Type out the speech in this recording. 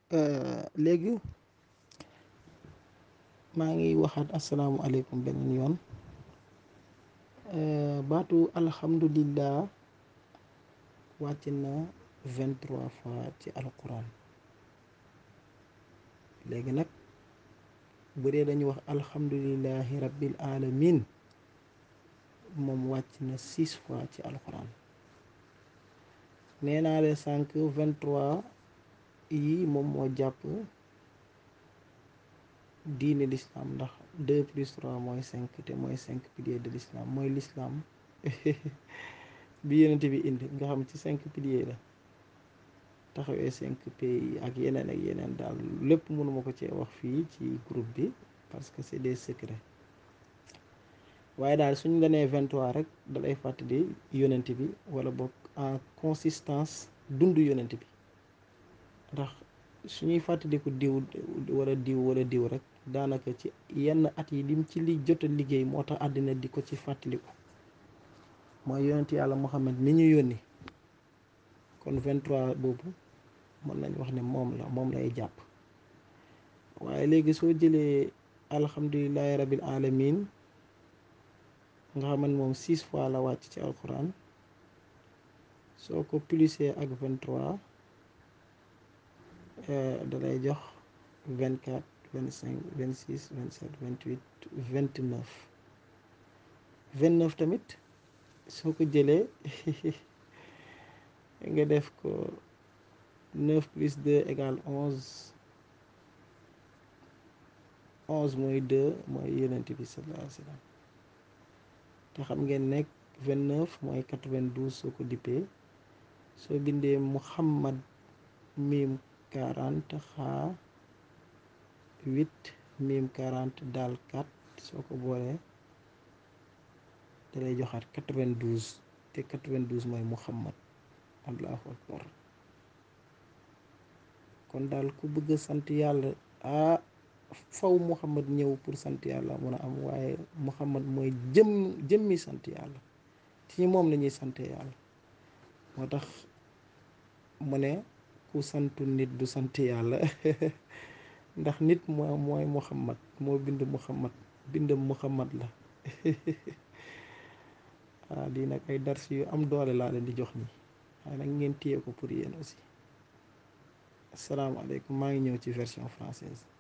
léegi maa ngi waxaat asalaamualeykum beneen yoon baatu alhamdulillah wàcc na vingt trois fois ci alquran léegi nag bu dee dañu wax alhamdulillahi rabbil alamin moom wàcc na six fois ci alquran nee naa leen sànq vingt trois yi moom moo jàpp diine l'islam ndax deux plus trois mooy cinq te mooy cinq piliers de l'islam mooy l'islam bi yonent bi indi nga xam ci cinq piliers la taxawee cinq pays ak yeneen ak yeneen daal lépp mënuma ko cee wax fii ci groupe bi parce que c'est des secrets waaye daal suñ la nee vingt trois rek dalay fàttali yonent bi wala bokk en consistance dund yonent bi ndax suñuy fàttaliku diw wala diw wala diw rek daanaka ci yenn at yi lim ci li jot a liggéey moo tax àddina di ko ci fàttaliku mooy yonent yàlla Muhammad mi ñu yónni kon 23 boobu mën nañ wax ne moom la moom lay jàpp waaye léegi soo jëlee alhamdulillahi rabbil alamin nga xam ne moom six fois la wàcc ci alquran soo ko plusee ak 23 da lay jox 24 25 26 27 28 29 29 tamit soo ko jëlee nga def ko 9 plus 2 égale 11 11 mooy 2 mooy yonent bi sallallahu alayhi wa sallam te xam ngeen nekk 29 mooy 92 soo ko dippee soo bindee Muhammad mim 40 xaa 8 mim 40 daal 4 soo ko boolee da lay joxaat 92 te 92 mooy Muhammad allahu akbar kon daal ku bëgg a sant yàlla ah faw Muhammad ñëw pour sant yàlla mun a am waaye Muhammad mooy jëm jëmmi sant yàlla ci moom la ñuy sante yàlla moo tax mu ne ku santu nit du sant yàlla ndax nit moo mooy Muhammad moo bind Muhammad bindam Muhammad la waaw lii nag ay dars yu am doole laa leen di jox nii waaye nag ngeen téye ko pour yéen aussi asalaamaaleykum maa ngi ñëw ci version française